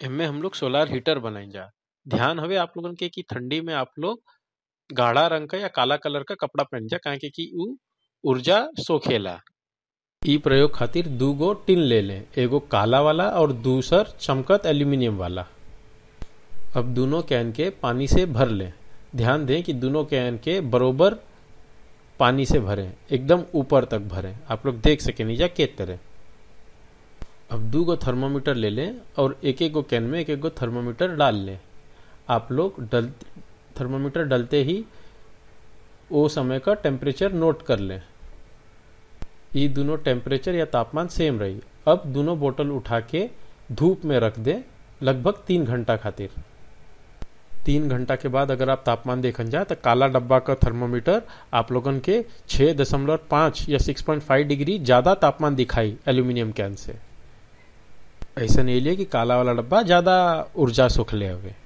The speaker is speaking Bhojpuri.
एमे हम लोग सोलार हीटर बनाई जा ध्यान हवे आप लोगन के कि ठंडी में आप लोग गाढ़ा रंग का या काला कलर का कपड़ा पहन जा काहे के कि उ ऊर्जा सोखेला इ प्रयोग खातिर दू गो टिन ले लें एगो काला वाला और दूसर चमकत एल्यूमिनियम वाला अब दोनों कैन के पानी से भर लें ध्यान दें कि दोनों कैन के बरोबर पानी से भरें एकदम ऊपर तक भरें आप लोग देख सके नीचा के तरह अब दू गो थर्मोमीटर ले लें और एक एक गो कैन में एक एक गो थर्मोमीटर डाल लें आप लोग डल थर्मोमीटर डलते ही वो समय का टेम्परेचर नोट कर लें ये दोनों टेम्परेचर या तापमान सेम रही अब दोनों बोतल उठा के धूप में रख दें लगभग तीन घंटा खातिर तीन घंटा के बाद अगर आप तापमान देखन जाए तो काला डब्बा का थर्मोमीटर आप लोगन के छः दशमलव पाँच या सिक्स पॉइंट फाइव डिग्री ज़्यादा तापमान दिखाई एल्यूमिनियम कैन से ऐसा नहीं लिया कि काला वाला डब्बा ज़्यादा ऊर्जा सुख ले हवे